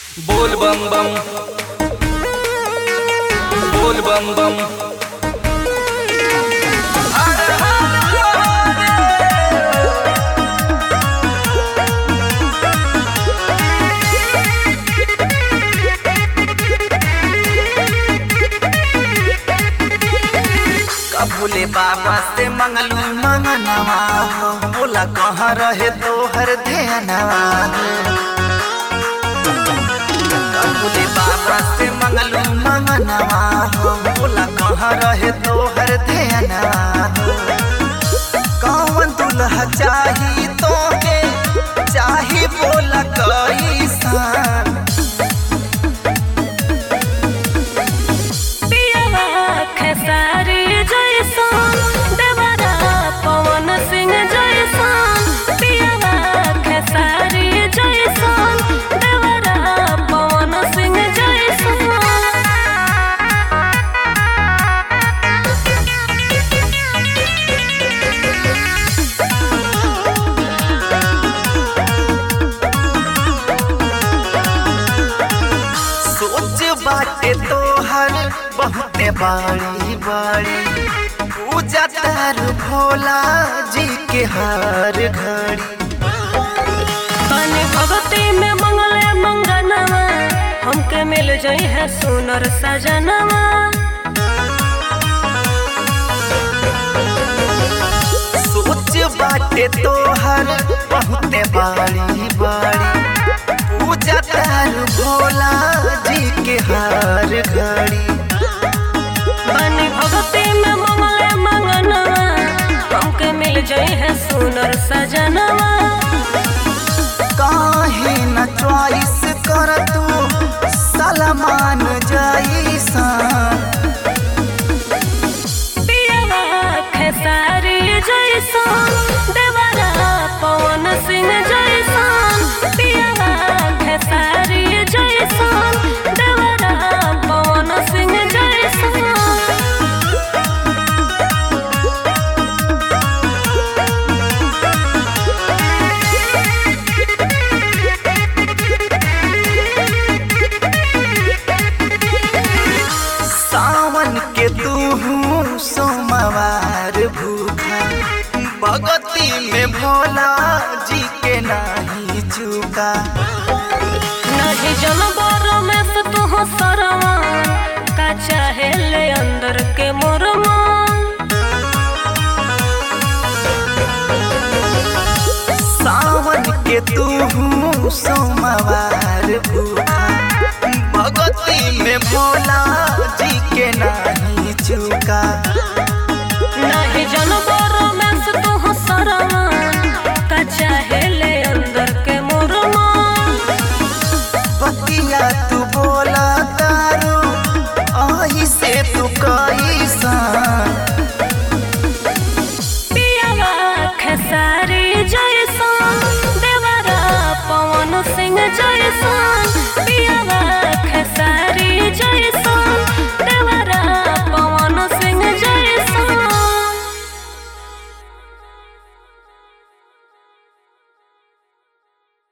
बोल बम बम बोल बम बम कबूले बाबा से मंगलू मंगनवा हो बोला कहाँ रहे तोहर ध्यानवा हो कबूले बाबा से मंगलू मंगनवा हो बोला कहाँ रहे तोहर ध्यानवा हो कौन दुल्हा चाही तोके चाही बोला कैसन पियवा खेसारी जैसन देवरा पवन सिंह जैसन पियवा खेसारी जैसन देवरा पवन सिंह जैसन सोच बाटे तोहर बहुते बड़ी बड़ी पूजा तार भोला जी के हर घड़ी तनी भगती में मंगले मंगनवा हमके मिल जाई है सुनर सजनवा सोच बाटे तोहर बहुते बड़ी बड़ी पूजा तार भोला जी के हर घड़ी बनी भगती में मंगले मंगनवा हमके मिल जाई है सुनर सजनवा काहे न चॉइस कर तू सलमान जैसा पियवा खेसारी जैसन देवरा पवन सिंह जैसन पियवा खेसारी जैसन देवरा पवन सिंह जैसन सावन के तू सोमवार भूखा भगती में भोला जी के नाही चूका नहीं जनबर में से तू सरवा का चाहे ले अंदर के मोरमा सावन के तू सोमवार भूखा भगती में भोला जी